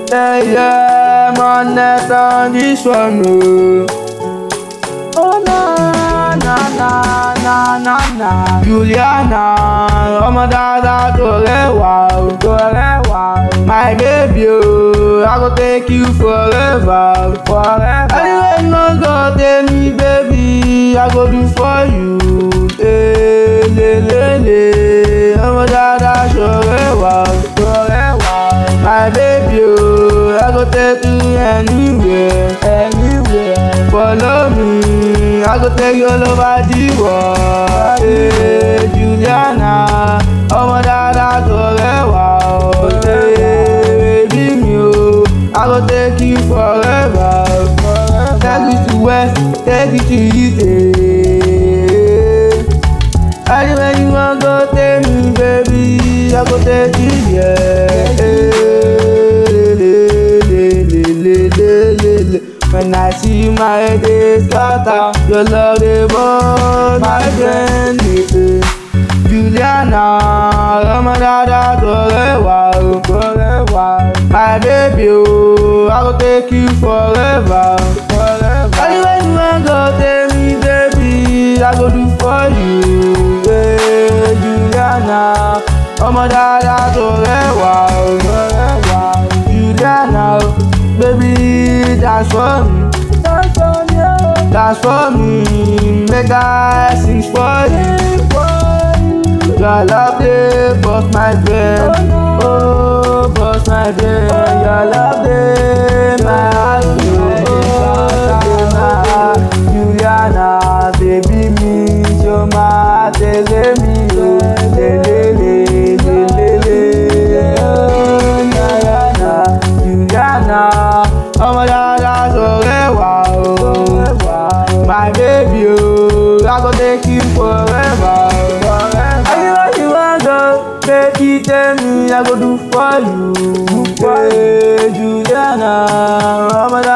Yeah, yeah, man, net on this one, oh. Oh, na, na, na, na, na, na. Juliana, ọmọ dáadáa tó rẹwà o, tó rẹwà o. My baby, oh, I go take you forever, forever. Anyway, you no go take me, baby, I go do for you. Eh, le, le, le. ọmọ dáadáa tó rẹwà o, tó rẹwà o. My baby, oh, I go take you anywhere, anywhere. Follow me, I go take you all over the world. Hey, Juliana, ọmọ dáadáa tó rẹwà o. Hey, baby mi o, I go take you forever. forever. Take you to west, take you to east. Hey. Anywhere you wan go, take me, baby, I go take you there. Hey, le, le, le, le, le, le, le. When I see you, my head is scatter. Your love, they burn my brain. eh, eh. Juliana, ọmọ dáadáa tó rẹwà o, tó rẹwà o. My baby o, I go take you forever, forever. Anywhere you wan go, take me, baby, I go do for you. Hey, Juliana, ọmọ dáadáa tó rẹwà o, tó rẹwà o. Juliana o, baby, dance for me. Dance for me, oh. Dance for me, make I sing for you. Your love dey burst my brain, oh burst my brain. Your love dey my heart, oh dey my heart. Juliana, baby mi, ṣo máa tẹ̀lé mi o? Lelelelelele, oh Juliana, Juliana, ọmọ dáadáa tó rẹwà o. My baby o, I go take you forever. forever. Anywhere you wan go, baby tell me I go do for you. Hey, Juliana, ọmọ